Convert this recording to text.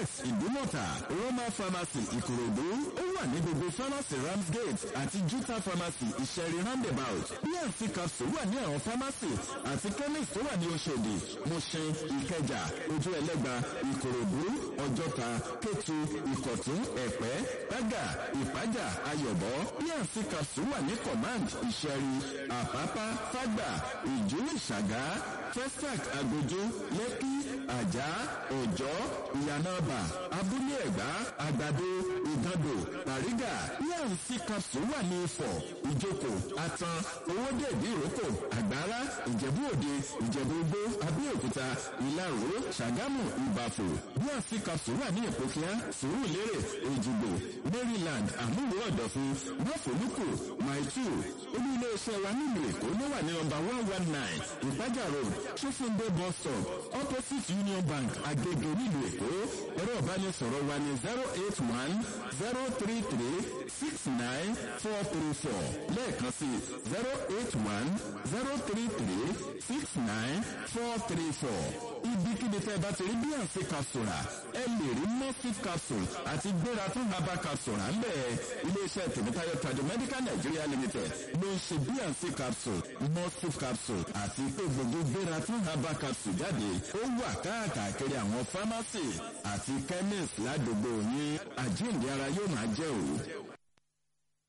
chemist ìdúmọ̀tà roma pharmacy ìkòròdú ó wà ní gbogbo pharmacy ramsgate àti juta pharmacy ìṣẹ̀rí roundabout bnc capsule wà ní àwọn pharmacy àti chemist tó wà ní oṣòdì mushin ìkẹjà ojú ẹlẹ́gba ìkòròdú ọjọ́ta kétu ìkọ̀tún ẹ̀pẹ́ gbága ìpájà ayọ̀bọ bnc capsule wà ní command ìṣẹ̀rí àpápá fágbà ìjú ìṣàgá festac agbójú lẹ́kí àjà òjọ́ ìyànàbà abúlé ẹ̀gbá àgbàdo ìgàndò bàrígà bnc capsule wà ní ifọ̀ ìjókòó atan owóde ìdíròkò àgbára ìjẹ̀bú òde ìjẹ̀bú igbó abẹ́òkúta ìlaró ṣàgámù ìbàfò bnc capsule wà ní ìpòkíá sùúrùlérè èjìgbò maryland àmúwò ọ̀dọ̀fin mọ́fòlùkù maitu olú iléeṣẹ́ wa nílùú èkó ló wà ní nọmba one one nine ìpájà road ṣófúndé bus stop opposite union bank agege nílùú èkó ẹ̀rọ ìbánisọ̀rọ̀ wa ní zero eight one zero three three six nine four three four lẹ́ẹ̀kan sí zero eight one zero three three six nine four three four ibikíbi tẹ́ ẹ bá ti rí bíyànjú capsule rà ẹ lè rí mosif capsule àti gbéra fún herbal capsule rà ń bẹ̀ iléeṣẹ́ tèmítáyọ̀ tàdé medical nigeria limited ló ń ṣe bíyànjú capsule mosif capsule àti pé gbogbo gbéra fún herbal capsule jáde ó wà káàkiri àwọn pharmacy àti chemist ládùúgbò yín àjíǹde ara yóò máa jẹ́ òru.